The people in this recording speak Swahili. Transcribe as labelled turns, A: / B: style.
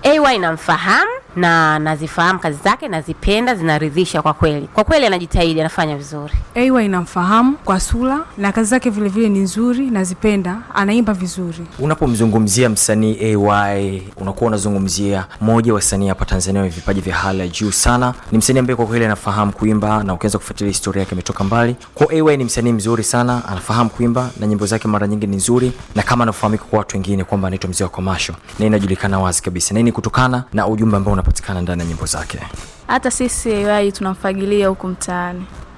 A: AY namfahamu na nazifahamu kazi zake, nazipenda, zinaridhisha kwa kweli. Kwa kweli anajitahidi, anafanya vizuri.
B: AY namfahamu kwa sura na kazi zake vile vile ni nzuri, nazipenda, anaimba vizuri.
C: Unapomzungumzia msanii AY unakuwa unazungumzia moja wa wasanii hapa Tanzania wenye vipaji vya hali ya juu sana. Ni msanii ambaye kwa kweli anafahamu kuimba na ukianza kufuatilia historia yake imetoka mbali. Kwa AY ni msanii mzuri sana, anafahamu kuimba na nyimbo zake mara nyingi ni nzuri, na kama anafahamika kwa watu wengine kwamba anaitwa mzee wa komasho, na inajulikana wazi kabisa, na hii ni kutokana na ujumbe ambao unapatikana ndani ya nyimbo zake.
D: Hata sisi AY tunamfagilia huku mtaani.